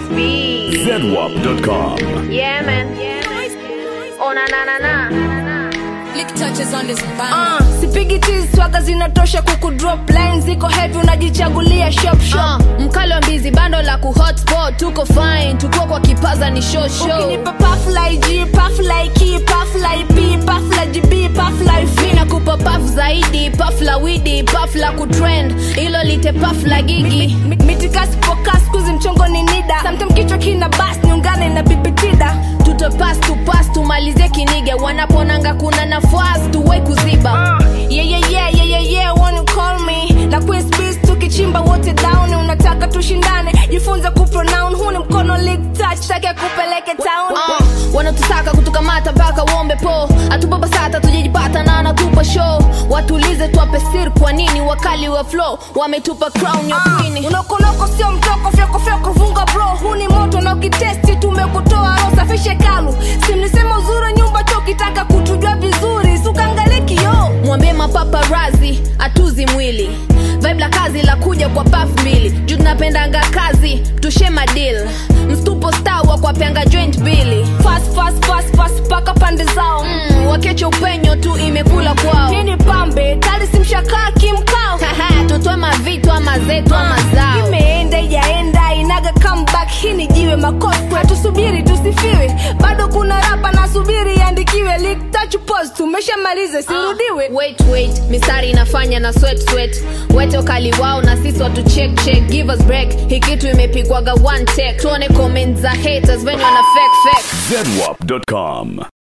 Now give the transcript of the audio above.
B. ZWAP.com. Yeah, man. Oh, na na na na. Lick touches on this band. Uh, sipigi tizi swaga zinatosha kuku drop line ziko heavy unajichagulia shop shop Uh, mkali wa mbizi bando la ku hotspot tuko fine tuko kwa kipaza ni show show ukinipa puff like G puff like E puff like P puff like GB puff like V mina kupa paf zaidi paf la widi paf la kutrend ilo lite paf la gigi Mi- mitikasi pokas kuzi mchongo ni nida samtim kichwa kina bas niungane na bibitida tutopas tupas tumalize kiniga wanaponanga kuna nafasi tuwai kuziba uh, yeah, yeah, yeah, yeah, yeah, yeah, wanna call me na Queen's Beast tukichimba wote down unataka tushindane jifunze kupronoun huu ni mkono league touch take kupeleke town uh, wanatusaka kutukamata mpaka uombe po atupapasata tujajipata na anatupa show watulize twape sir kwa nini wakali wa flow wametupa crown ya queen unokonoko sio mtoko fyoko fyoko vunga bro huu ni moto na ukitesti tumekutoa ro safishe kalu simlisema uzuri nyumba cho ukitaka kutujua vizuri sukangalie kioo mwambie mapaparazi atuzi mwili vibe la kazi la kuja kwa paf mbili juu tunapendanga kazi tushe madil mstupo stawa kwa pyanga joint mbili fast fast fast fast paka pande zao mm, wakeche upenyo tu imekula kwao nini pambe tali simshakaa kimkao Haha, tutoe mavitu ama zetu ama zao imeenda ijaenda inaga comeback hii ni jiwe makoswe tusubiri tusifiwe bado kuna rapa nasubiri iandikiwe Leak touch pose tumeshamaliza sirudiwe wait wait mistari inafanya na sweat sweat wete ukali wao na sisi watu check check give us break hii kitu imepigwaga one take tuone comment za haters venye wana fake fake ZWAP.com.